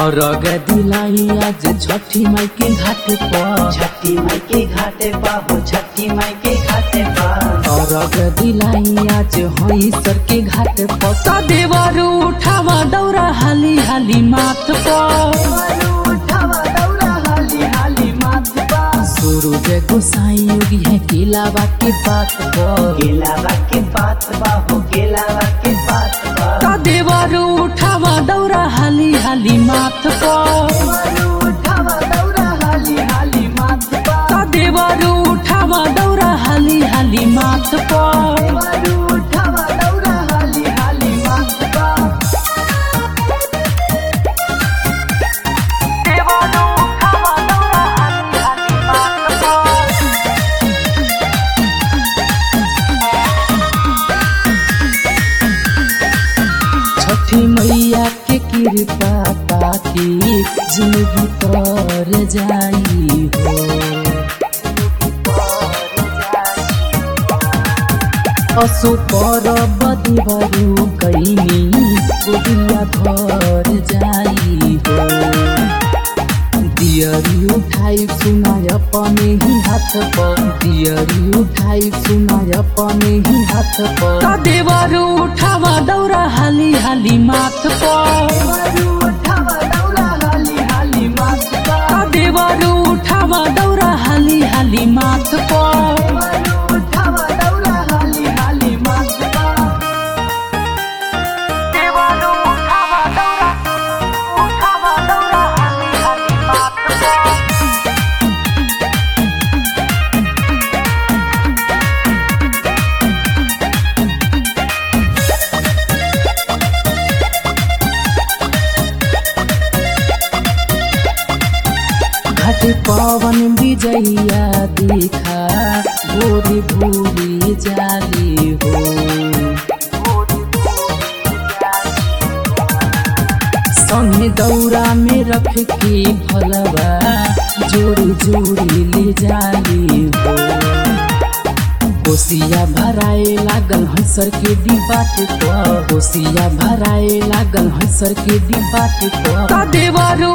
और दिलाई आज छठी माई के घाट पर छठी माई के घाटे पा हो छठी माई के घाटे पा और दिलाई आज हई सर के घाट पर सदेवर उठावा दौरा हाली हाली माथ पर उठावा दौड़ा हाली हाली माथ पा सूरज गोसाई योगी है केलावा के बात पर केलावा के बात बा हो केलावा के बात बा सदेवर उठावा दौरा हाली हाली माथ पर उठावा दौड़ा हाली हाली माथ पा सदेवर उठावा दौरा हाली हाली माथ पर उठावा दौड़ा हाली हाली माथ पा छठी मैया के कृपा पाके जिंदगी तर जाई हो असो पर बदबरू कैनी गोदिया भर जाई हो दियरी उठाई सुनाय अपने ही हाथ पर दियरी उठाई सुनाय अपने ही हाथ पर देवर उठावा दौरा हाली हाली माथ पर उठावा दौड़ा हाली हाली माथ पा देवर उठावा दौरा हाली हाली माथ पर उठावा दौड़ा हाली हाली माथ पा घाट पवन विजया देखा भोरी भूरी जाली हो संगे दौरा में रख के भलवा जोड़ी जोड़ी ले जाली हो कोसिया भराए लागल हंसर के डिबाट पर कोसिया भराए लागल हंसर के डिबाट पर देवर